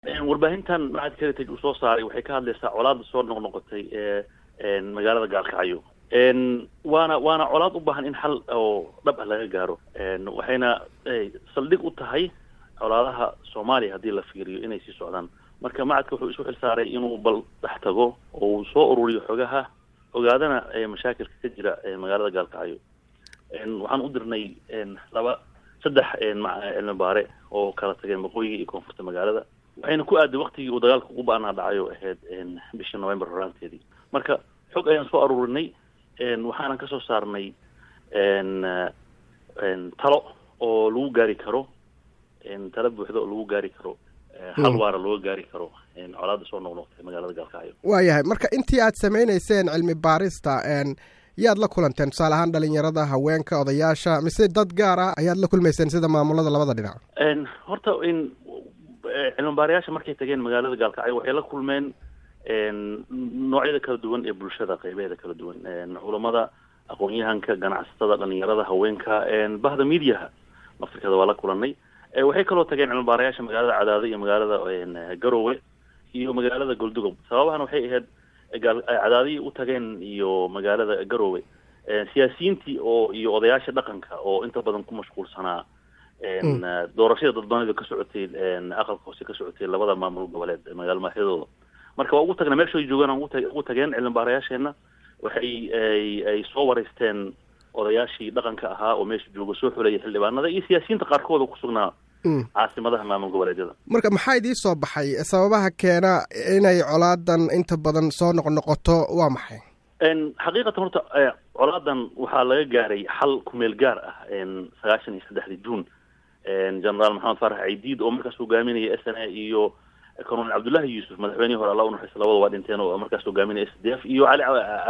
warbaahintan macadka heritage uu soo saaray waxay ka hadlaysaa colaada soo noqnoqotay ee magaalada gaalkacyo waana waana colaad u baahan in xal oo dhab ah laga gaaro waxayna saldhig u tahay colaadaha soomaaliya haddii la fiiriyo inay sii socdaan marka macadka wuxuu isu xilsaaray inuu bal dhex tago oo uu soo ururiyo xogaha ogaadana mashaakilka ka jira magaalada gaalkacyo waxaan u dirnay laba saddex cilmi baare oo kala tageen waqooyiga iyo koonfurta magaalada waxayna ku aaday waktigii uu dagaalka ugu ba-anaa dhacayo ahayd bishii november horaanteedii marka xog ayaan soo aruurinay waxaanan kasoo saarnay talo oo lagu gaari karo talo buuxda oo lagu gaari karo hal waara looga gaari karo colaada soo noqnoqtay magaalada gaalkacyo waayahay marka intii aad samaynayseen cilmi baarista yaad la kulanteen tusaale ahaan dhalinyarada haweenka odayaasha mise dad gaar ah ayaad la kulmayseen sida maamulada labada dhinac horta cilmi baarayaasha markay tageen magaalada gaalkacyo waxay la kulmeen noocyada kala duwan ee bulshada qeybeeda kala duwan culamada aqoon-yahanka ganacsatada dhalinyarada haweenka bahda mediaha laftirkeeda waa la kulanay waxay kaloo tageen cilmi baarayaasha magaalada cadaado iyo magaalada garowe iyo magaalada goldugob sababahan waxay ahayd cadaadihii u tageen iyo magaalada garowe siyaasiyiintii oo iyo odayaasha dhaqanka oo inta badan ku mashquulsanaa doorashada dadbanida ka socotay aqalka hoose ka socotay labada maamul goboleed magaalo maaxyadooda marka waa ugu tagna meeshay joogaan ugu tageen cilmi baarayaasheena waxay ay soo wareysteen odayaashii dhaqanka ahaa oo meesha jooga soo xuleeyay xildhibaanada iyo siyaasiyiinta qaarkooda kusugnaa caasimadaha maamul goboleedyada marka maxaa idii soo baxay sababaha keena inay colaadan inta badan soo noqnoqoto waa maxay xaqiiqatan horta colaadan waxaa laga gaaray xal kumeel gaar ah sagaashan iyo saddexdii juun generaal maxamed faarax caydiid oo markaas hogaaminaya s n a iyo colonel cabdullahi yuusuf madaxweynihii hore alla unaxariista labada waa dhinteen oo markaas hogaaminaya s d f iyo cali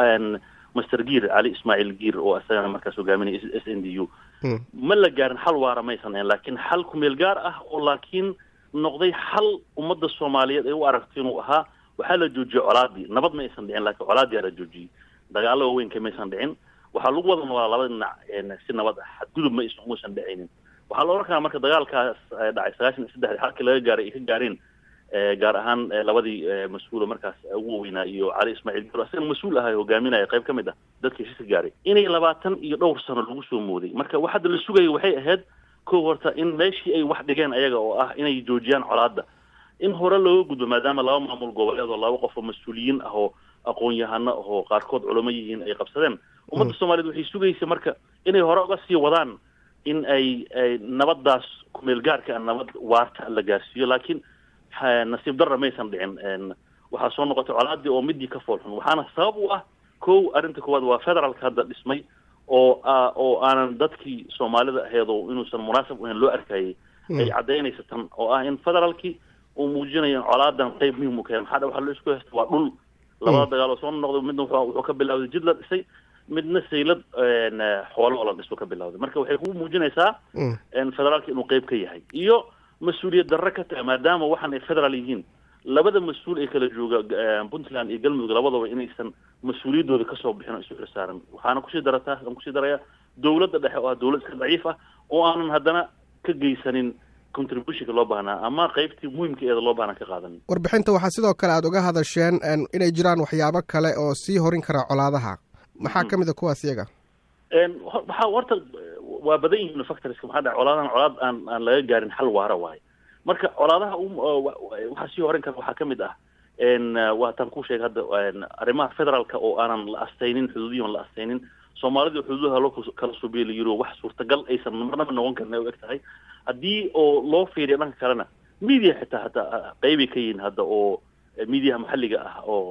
master giir cali ismaaciil giir oo isagana markaas hogaaminaya s n d u ma la gaarin xal waara maysan ahayn laakiin xal kumeel gaar ah oo laakiin noqday xal ummadda soomaaliyeed ay u aragto inuu ahaa waxaa la joojiyey colaadii nabad ma aysan dhicin laakiin colaadii la joojiyey dagaalo waaweynka maysan dhicin waxaa lagu wada noolaa labada dhinac si nabad ah xadgudub ma maysan dhicaynin waxaa la ohan karaa marka dagaalkaas dhacay sagaashan iyo saddexdii halkii laga gaaray ay ka gaareen gaar ahaan labadii mas-uula markaas ugu waweynaa iyo cali ismaaciil giro isaga mas-uul ahay hogaaminaya qayb ka mid ah dadka heshiiska gaaray inay labaatan iyo dhowr sano lagu soo mooday marka wax hadda la sugayo waxay ahayd kow horta in meeshii ay wax dhigeen ayaga oo ah inay joojiyaan colaada in hore looga gudbo maadaama laba maamul goboleed oo laba qof oo mas-uuliyiin ah oo aqoon-yahano oo qaarkood culamo yihiin ay qabsadeen ummadda soomaaliyed waxay sugaysa marka inay hore uga sii wadaan in ay nabadaas kumeel gaarka nabad waarta la gaarsiiyo laakiin nasiib darra maysan dhicin waxaa soo noqotay colaadii oo midii ka foolxun waxaana sabab u ah kow arrinta koowaad waa federaalka hadda dhismay oo oo aanan dadkii soomaalida aheed oo inuusan munaasab ahayn loo arkayay ay caddaynaysa tan oo ah in federaalkii uu muujinayo in colaadan qayb muhim u kahay maxaa dha waxa loo isku haysta waa dhul labada dagaal oo soo noqday midna wuxuu ka bilawday jid la dhisay midna saylad xoolo oo la dhiso ka bilawday marka waxay ku muujinaysaa federaalka inuu qayb ka yahay iyo mas-uuliyad darre ka tahay maadaama waxaan ay federaal yihiin labada mas-uul ee kala jooga puntland iyo galmudug labadaba inaysan mas-uuliyaddooda kasoo bixin oo isu xilsaaran waxaana kusii darataa aan kusii darayaa dowladda dhexe oo ah dowlad iska daciif ah oo aanan haddana ka geysanin contributionka loo baahnaa ama qaybtii muhimka eeda loo baahnaa ka qaadanin warbixinta waxaa sidoo kale aada uga hadasheen inay jiraan waxyaabo kale oo sii horin kara colaadaha maxaa ka mid a kuwaas iyaga waxaa horta waa badan yihiin factorska maxaa dhaca colaadahan colaad aan aan laga gaarin xal waara waayo marka colaadaha waxaa sii horin kara waxaa ka mid ah waataan ku sheegay hadda arrimaha federaalka oo aanan la astaynin xuduudiyan la astaynin soomaalida xuduudaha loo kala subiya la yiro wax suurtagal aysan marnaba noqon karin ay u eg tahay haddii oo loo fiiriyo dhanka kalena media xitaa hataa qeybay ka yihiin hadda oo mediaha maxalliga ah oo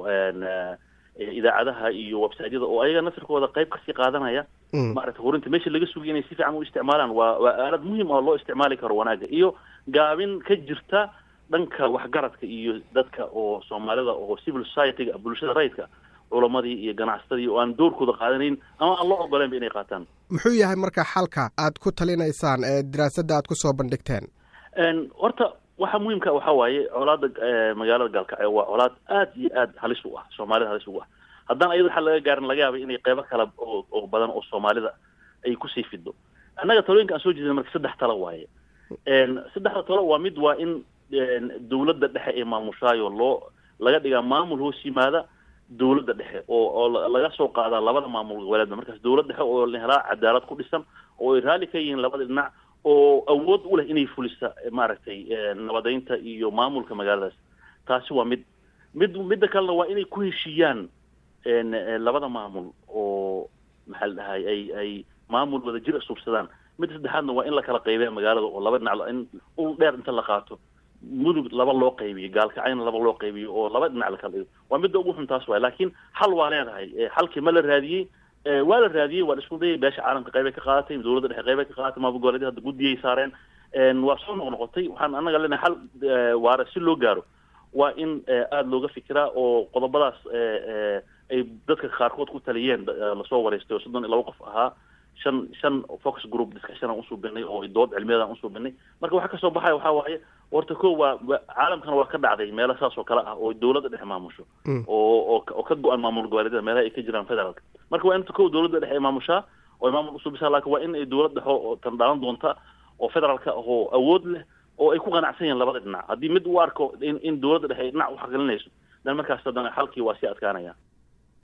idaacadaha iyo websiteyada oo ayaga nafirkooda qayb kasii qaadanaya maaragta horinta meesha laga sugay inay si fiican u isticmaalaan waa waa aalad muhim ah loo isticmaali karo wanaaga iyo gaabin ka jirta dhanka waxgaradka iyo dadka oo soomaalida oo civil society-ga bulshada rayidka culamadii iyo ganacsatadii oo aan doorkooda qaadanayn ama aan loo ogoleynba inay qaataan muxuu yahay marka xalka aad ku talinaysaan ee daraasadda aad kusoo bandhigteen horta waxa muhiimka waxa waaye colaada magaalada gaalkacyo waa colaad aad iyo aad halis u ah soomaalida halis ugu ah haddaan ayada waxa laga gaarin laga yaabay inay qeybo kale oo oo badan oo soomaalida ay kusii fido annaga talooyinka aan soo jeedina marka saddex talo waaye saddexda talo waa mid waa in dawladda dhexe ee maamushaayo loo laga dhigaa maamul hoos yimaada dawladda dhexe oo oo laga soo qaadaa labada maamul goboleedba markaas dawlad dhexe oo la helaa cadaalad ku dhisan oo ay raalli ka yihiin labada dhinac oo awood u leh inay fulisa maaragtay nabadeynta iyo maamulka magaaladaas taasi waa mid mid midda kalena waa inay ku heshiiyaan labada maamul oo maxaa la dhahay ay ay maamul wada jir asuubsadaan midda saddexaadna waa in la kala qaybeya magaalada oo laba dhinac in ul dheer inta la qaato mudug laba loo qaybiyo gaalkacayna laba loo qaybiyo oo laba dhinac la kala dhigo waa midda ugu xun taas waay laakiin xal waa leedahay xalkii ma la raadiyey waa la raadiyey waa la isku dayay beesha caalamka qaybay ka qaadatay dawladda dhexe qaybay ka qaadatay maamul goboleedyada hadda guddiyay saareen waa soo noqnoqotay waxaan annaga leenahay xal waara si loo gaaro waa in aada looga fikiraa oo qodobadaas ay dadka qaarkood ku taliyeen lasoo wareystay oo soddon iyo laba qof ahaa shan shan focus group discussion aan usuubinay oo dood cilmiyaed aan usuubinay marka waxa kasoo baxaya waxaa waaye horta ko waa caalamkana waa ka dhacday meelo saas oo kale ah oo dawladda dhexe maamusho oo oo oo ka go-an maamul goboleedyada meelaha ay ka jiraan federaalka marka waa inta ko dawladda dhexe ay maamushaa oo ay maamul usuubisaa laakiin waa in ay dawlad dhexe oo tan dhaalan doonta oo federaalka oo awood leh oo ay ku qanacsan yihiin labada dhinac haddii mid u arko in in dawladda dhexe ay dhinac u xaqgelinayso dan markaas haddana xalkii waa sii adkaanaya